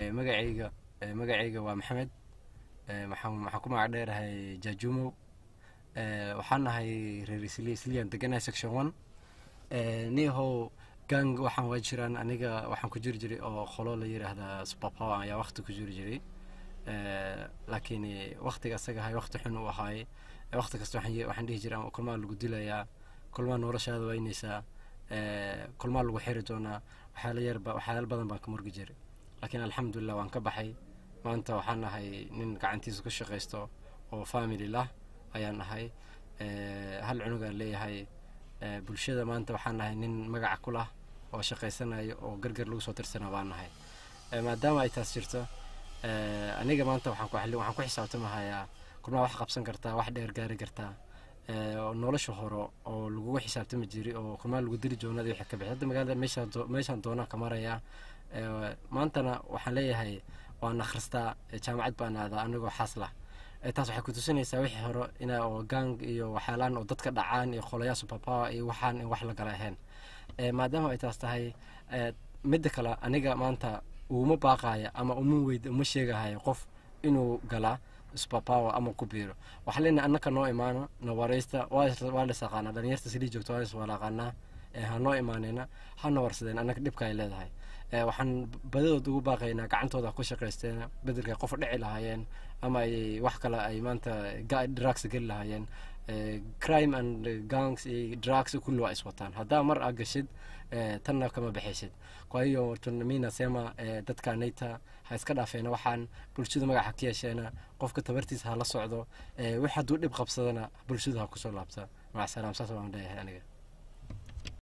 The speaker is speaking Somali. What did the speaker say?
magacayga magacayga waa maxamed waxaan ku magac dheerahay jajumow waxaan nahay reer isli isliyan deganahay section one niyahow gang waxaan waa jiraan aniga waxaan ku jiri jiray oo qolo la yiraahdaa superpower ayaa waqti ku jiri jiray laakiin waqtiga asaga ahay waqti xun u ahaay waqti kasta waxaan dhihi jiray kulmaa lagu dilayaa kulmaa noloshaada waynaysaa kulmaa lagu xiri doonaa waxyaala yarba waxyaala badan baan ka murgi jiray laakiin alxamdulilah waan ka baxay maanta waxaan nahay nin gacantiisa ku shaqaysto oo family lah ayaan nahay hal cunugaan leeyahay bulshada maanta waxaan nahay nin magaca ku lah oo shaqaysanayo oo gargar lagu soo tirsana baan nahay maadaama ay taas jirto aniga maanta waxaan ku xisaabtamahayaa kulmaa wax qabsan kartaa wax dheer gaari kartaa nolosha hore oo lagugu xisaabtami jiray oo kulmaa lagu dili joonada wixii ka bixi hadda magaalada meeshaan doonaa ka marayaa maantana waxaan leeyahay waan akhristaa jaamacad baan aadaa anigoo xaas lah taas waxay ku tusinaysaa wixii hore ina oo gang iyo waxyaalaan oo dadka dhacaan iyo qolayaa superpower iyo waxaan in wax lagala ahayn maadaama ay taas tahay midda kale aniga maanta uma baaqaya ama uma weyd uma sheegahayo qof inuu galaa superpower ama ku biiro waxaa leenahay annaka noo imaano na waraysta waa lis aqaanaa dhalinyarta silii joogto waa lis wala aqaanaa ha noo imaanayna hana warsadeen annaka dhibka ay leedahay waxaan badadood ugu baaqaynaa gacantooda ku shaqaysteen bedelkay qof dhici lahaayeen ama ay wax kale ay maanta drugs geli lahaayeen crime and gangs iyo drugs kulli waa iswataan haddaa mar aa gashid tanna kama baxaysid kwahiyo tunamina sema dadka nayta ha iska dhaafeena waxaan bulshadu magaca ka yeesheena qofka tabartiisa ha la socdo wix hadduu dhib qabsadana bulshadu ha kusoo laabta macsalaam saas waan leeyahay aniga